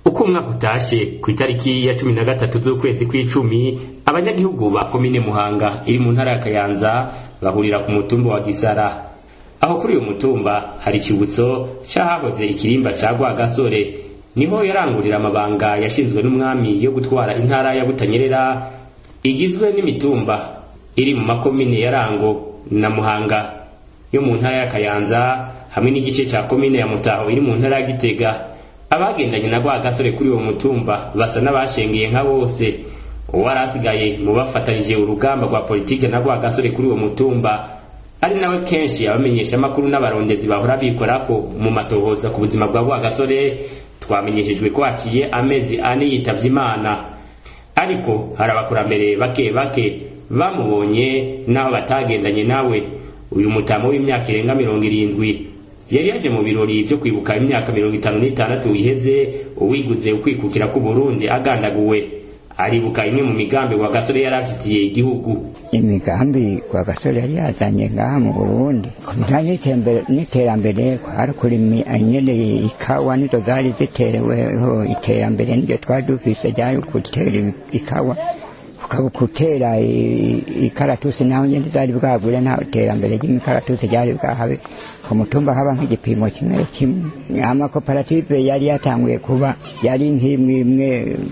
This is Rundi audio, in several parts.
uko umwaka utashe ku itariki ya cumi na gatatu z'ukwezi kw'icumi abanyagihugu ba komine muhanga iri mu ntara ya kayanza bahurira ku mutumba wa gisara aho kuri uyu mutumba hari ikibutso c'ahahoze ikirimba ca rwagasore niho yarangurira amabanga yashinzwe n'umwami yo gutwara intara ya butanyerera igizwe n'imitumba iri mu makomine ya rango na muhanga yo mu ntara ya kayanza hamwe n'igice ca komine ya mutaho iri mu ntara ya gitega abagendanye na rwagasore kuri uwo mutumba basa n'abashengeye nka bose uwari asigaye mu bafatanije urugamba rwa politike na rwagasore kuri uwo mutumba ari nawe kenshi abamenyesha amakuru n'abarondezi bahora bikorako mu matohoza ku buzima bwa rwagasore twamenyeshejwe ko haciye amezi ane yitavye imana ariko hari abakurambere bake bake bamubonye n'aho batagendanye nawe uyu mutamo w'imyaka irenga mirongo irindwi yari yaje mu birori vyo kwibuka imyaka mirongo itanu n'itandatu iheze uwiguze ukwikukira k'uburundi agandaguwe aribuka imwe mu migambi wa gasore yari afitiye igihugu imigambi kwa gasore yari yazanye ngaha mu burundi ku bijanye n'iterambere kwari kurima nyene ikawa nizo zari zitereweho iterambere niryo twari dufise ryari gutera ikawa gutera ikaratusi naho nyene zari bwagure nta terambere ry'imikaratusi ryari bwahabe ku mutumba haba nk'igipimo kimwe kimwe amakoperative yari yatanguye kuba yari nk'imwe imwe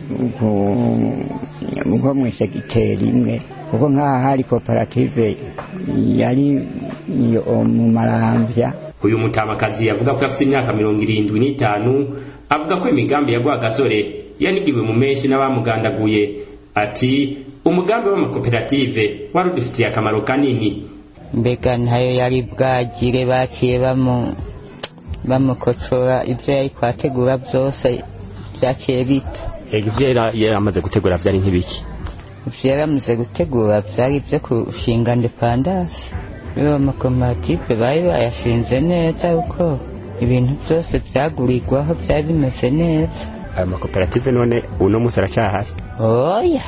nko mw'isegiteri imwe kuko nk'aha hari koperative yari mu maramvya uyu mutamakazi avuga ko afite imyaka mirongo irindwi n'itanu avuga ko imigambi ya rwagasore yanigiwe mu menshi n'abamugandaguye ati umugambi w'amakoperative wari udufitiye akamaro kanini mbega ntayo yari bwagire baciye bamukocora ibyo yari kwategura byose byaciye bita ibyo yari amaze gutegura byari nk'ibiki ibyo yari amaze gutegura byari ibyo kushinga indepandasi iyo amakoperative bari bayashinze neza kuko ibintu byose byagurirwaho byari bimeze neza ayo makoperative none uno munsi aracyahari oya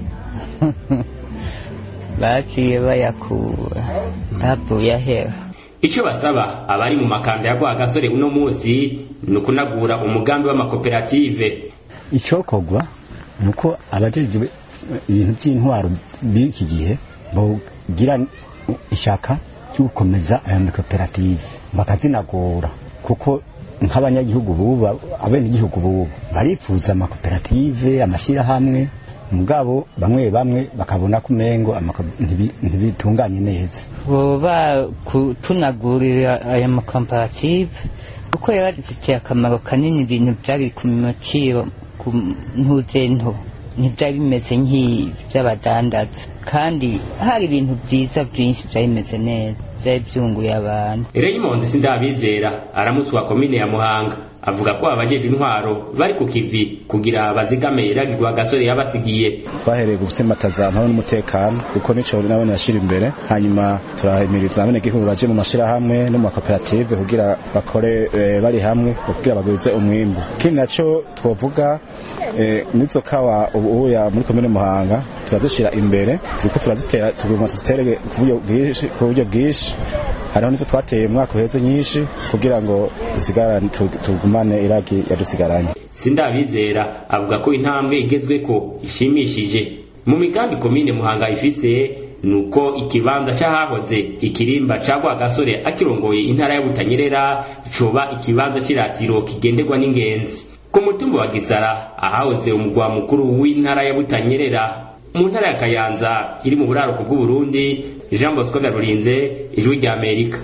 baciye bayakura ntavuye ahera icyo basaba abari mu makanda ya rwagasore uno munsi ni ukunagura umugambi w'amakoperative icyokorwa ni uko abajejwe ibintu by'intwaro b'iki gihe bogira ishaka ryo gukomeza aya makoperative bakazinagura kuko nk'abanyagihugu bubu abenegihugu bubu baripfuza amakoperative amashyirahamwe mugabo bamwe bamwe bakabona ko umengo ntibitunganye neza boba kutunagurira aya makoperative kuko yari adufitiye akamaro kanini ibintu byari ku maciro ku ntuzento ntibyari bimeze nk'iby'abadandaza kandi hari ibintu byiza byinshi byari bimeze neza byari byunguye abantu Raymond Sindabizera aramutswa komine ya Muhanga avuga ko abajeje intwaro bari ku kivi kugira bazigame iragirwa gasore yabasigiye bahereye gutsimbataza amahoro n'umutekano kuko nico nabone yashira imbere hanyuma turahimiriza abene gihugu baje mu mashirahamwe no mu makoperative kugira bakore e, bari hamwe kugira bagwize umwimbu kindi naco twovuga e, nizo kawa ubuya muri komine Muhanga turazishira imbere turiko turazitera tuguma tuzitere ku buryo bwinshi hariho nizo twateye umwaka uheze nyinshi kugira ngo dusigarane tugumane iragi yadusigaranye sindabizera avuga ko intambwe igezweko ishimishije mu migambi komine muhanga ifise nuko ikibanza c'ahahoze ikirimba ca rwagasore akirongoye intara ya butanyerera coba ikibanza c'iratiro kigenderwa n'ingenzi ku mutumba wa gisara ahahoze umugwa mukuru w'intara ya butanyerera mu ntara ya kayanza iri mu buraruko bw'uburundi jean bosco ndarurinze ijwi ry'amerika